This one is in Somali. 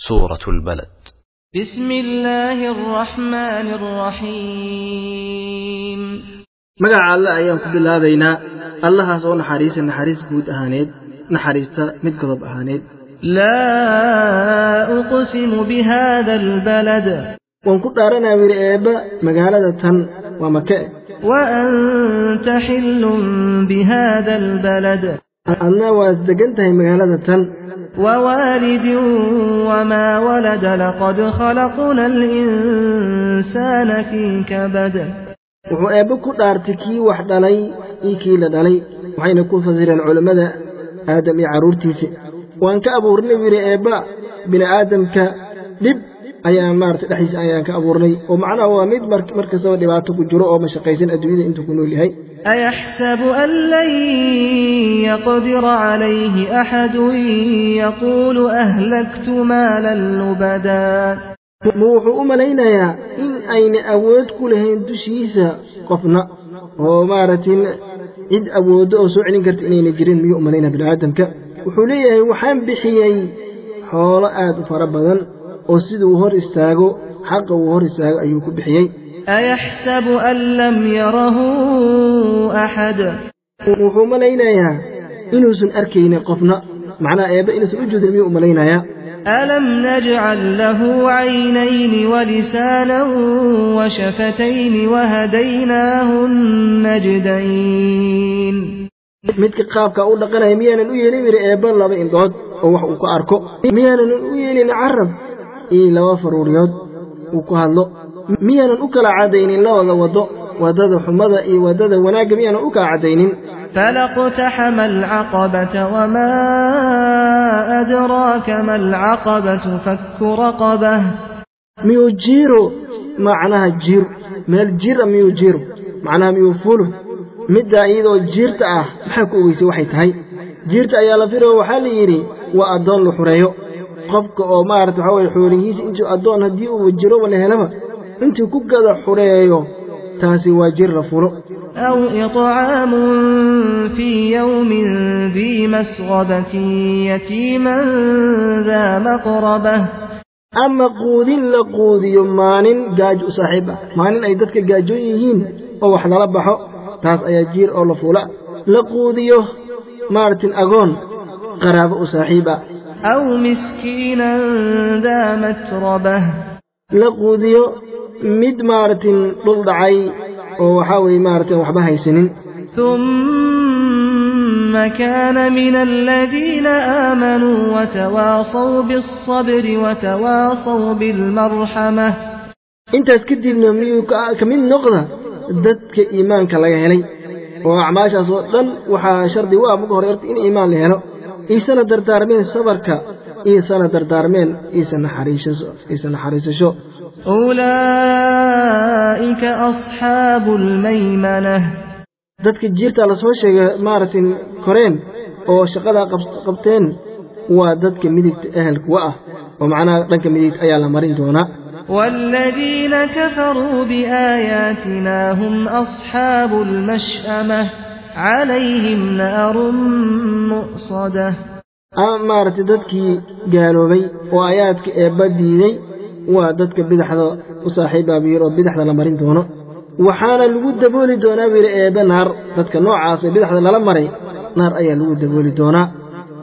سورة البلد بسم الله الرحمن الرحيم magaca alle ayaan ku bilaabaynaa allahaas oo naxariisa naxariis guud ahaaneed naxariista mid godob ahaaneed لا أقسم بهذا البلد waan ku dhaaranaa wihi eebba magaalada tan waa make وأنت حل بهذا البلد adna waad degan tahay magaalada tan ووالد وما ولد لقد خلقنا الإنسان في كبد wuxuu eebbe ku dhaartay kii wax dhalay iyo kii la dhalay waxayna ku fasireen culammada aadam iyo carruurtiisa waan ka abuurnay wihi eebba bini aadamka dhib ayaan maarata dhexdiisa ayaan ka abuurnay oo macnaha waa mid mar mar kastaba dhibaato ku jiro oo mashaqaysan adduunyada intuu ku nool yahay أيحسب أن لن يقدر عليه أحد يقول أهلكت مالا لبدا ma wuxuu u malaynayaa in ayna awood ku lahayn dushiisa qofna oo maaragtay cid awooddo oo soo celin karta inayna jirin miyuu u malaynaya bini'aadamka wuxuu leeyahay waxaan bixiyey xoolo aad u fara badan oo siduu hor istaago xaqa uu hor istaago ayuu ku bixiyey أيحسب أن لم يره أحد wuxuu malaynayaa inuusan arkaynin qofna macnaha eebbe inuusan u jeedin miyuu u malaynayaa ألم نجعل له عينين ولسانا وشفتين وهديناه النجدين midka qaabka u dhaqanaya miyaanan u yeelin yidhi eebba laba indhood oo wax uu ku arko miyaanan u yeelin carab iyo laba faruuryood uu ku hadlo miyaanan u kala caddaynin labada waddo waddada xumada iyo waddada wanaagga miyaanan u kala caddaynin فلاقتحم العقبة وما أدراك ما العقبة فك رقبة miyuu jiiro macnaha jiiro meel jira miyuu jiiro macnaha miyuu fulo middaa iyadoo jiirta ah maxaa ku ogeysay waxay tahay jiirta ayaa la firo waxaa la yidhi waa addoon la xureeyo qofka oo maarata waxaa weye xoolihiisa intuu addoon haddii uu jiroba la helaba intuu ku gada xureeyo taasi waa jir la fulo أو إطعام في يوم ذي مسغبة يتيما ذا مقربة ama quudin la quudiyo maalin gaaj u saaxiib ah maalin ay dadka gaajoon yihiin oo wax lala baxo taas ayaa jiir oo la fula la quudiyo maaragtin agoon qaraabo u saaxiib ah أو مسكينا ذا متربة la quudiyo mid maaragtin dhul dhacay oo waxaa weeye maaragtin waxba haysanin ثم كان من الذين آمنوا وتواصوا بالصبر وتواصوا بالمرحمة intaas kadibna miyuu ka ka mid noqda dadka iimaanka laga helay oo acmaashaas oo dhan waxaa shardi u ah marka hore horta in iimaan la helo iisana dardaarmeen sabarka iisana dardaarmeen iisa naxariisasho iisa naxariisasho أولئك أصحاب الميمنة dadka jiirta lasoo sheegay maaragtay koreen oo shaqadaa qab- qabteen waa dadka midigta ehelka wa ah oo macnaha dhanka midigta ayaa la marin doonaa والذين كفروا بآياتنا هم أصحاب المشأمة عليهم نار مؤصدة ama maaragtay dadkii gaaloobay oo aayaadka eebba diiday waa dadka bidaxda u saaxiibaa buu yidhi oo bidaxda la marin doono waxaana lagu dabooli doonaa buu yidhi eebbe naar dadka noocaas ee bidaxda lala maray naar ayaa lagu dabooli doonaa